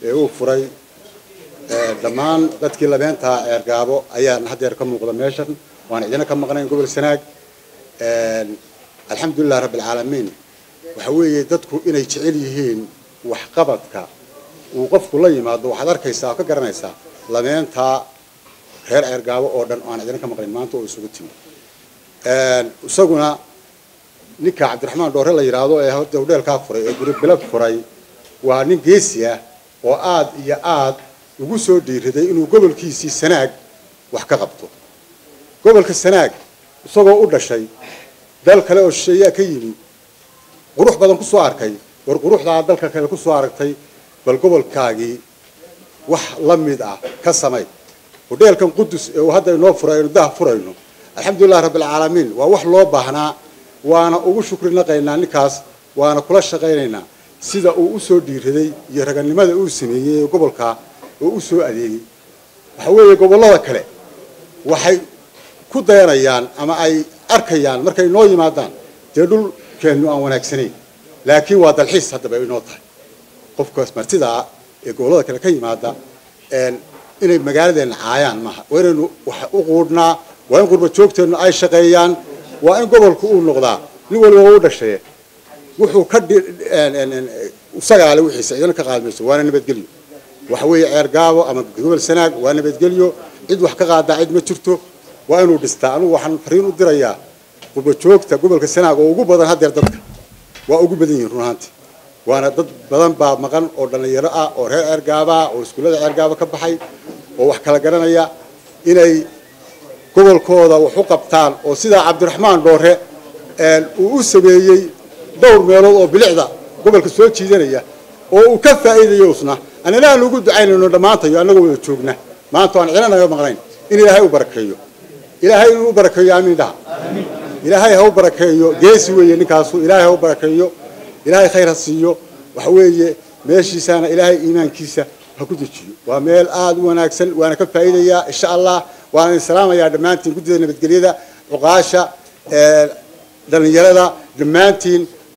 ee uu furay dhammaan dadkii labeentaa ceergaabo ayaan haddeer ka muuqda meeshan waan idina ka maqnayn gobol sanaag alxamdulilah rabbilcaalamiin waxa weeye dadku inay jecel yihiin waxqabadka uu qofku la yimaado waxaad arkaysaa oo ka garanaysaa labeentaa reer ceergaabo oo dhan aan idina ka maqnayn maanta oo isugu timi isaguna ninka cabdiraxmaan dhoore la yidhaahdo ee horta hudheelkaa furay ee guri bilad furay waa nin geesi ah oo aad iyo aad ugu soo dhiiriday inuu gobolkiisii sanaag wax ka qabto gobolka sanaag isagoo u dhashay dal kale oo shisheeyaa ka yimi qurux badan kusoo arkay war quruxdaa dalka kale kusoo aragtay bal gobolkaagii wax la mid ah ka samay hudheelkan qudus ee uu hadda inoo furay aynu daha furayno alxamdulilah rabbilcaalamiin waa wax loo baahnaa waana ugu shukri naqaynaa ninkaas waana kula shaqaynaynaa sida uu usoo dhiiraday iyo raganimada uu sameeyey ee gobolka oo u soo adeegay waxa weeye gobollada kale waxay ku dayanayaan ama ay arkayaan markay noo yimaadaan dee dhulkeennu aan wanaagsanayn laakiin waa dalxiis haddaba inoo tahay qofkaas martidaa ee gobollada kale ka yimaada inay magaaladeenna caayaan maaha waa inaynu wax u quudhnaa waa in qurba joogteennu ay shaqeeyaan waa in gobolku uu noqdaa nin waliba u dhashaye wuxuu ka isagaale wixiisa idina ka qaadmayso waana nabadgelyo waxa weeye ceergaabo ama gobol sanaag waa nabadgelyo cid wax ka qaadaa cid ma jirto waa inuu dhistaa anugu waxaan fariin u dirayaa qurba joogta gobolka sanaag oo ugu badan haddeer dadka waa ugu badan yihiin run ahaanti waana dad badan baa maqan oo dhallinyaro ah oo reer ceergaaba ah oo iskuullada ceergaaba ka baxay oo wax kala garanaya inay gobolkooda wax u qabtaan oo sidaa cabdiraxmaan dhoore uu u sameeyey dhowr meelood oo bilicda gobolka soo jiidanaya oo uu ka faa'iidayo usna annana aan ugu ducaynayno dhammaantayo annagoo wada joogna maanta aan cilanaga maqnayn in ilaahay u barakeeyo ilaahay inuu u barakeeyo aamiin dhaha ilaahay ha u barakeeyo geesi weeye ninkaasu ilaahay ha u barakeeyo ilaahay khayr ha siiyo waxa weeye meeshiisaana ilaahay iimaankiisa ha ku dejiyo waa meel aada u wanaagsan waana ka faa'iidayaa insha allah waana idin salaamayaa dhammaantiin guddida nabadgelyada cuqaasha dhallinyarada dhammaantiin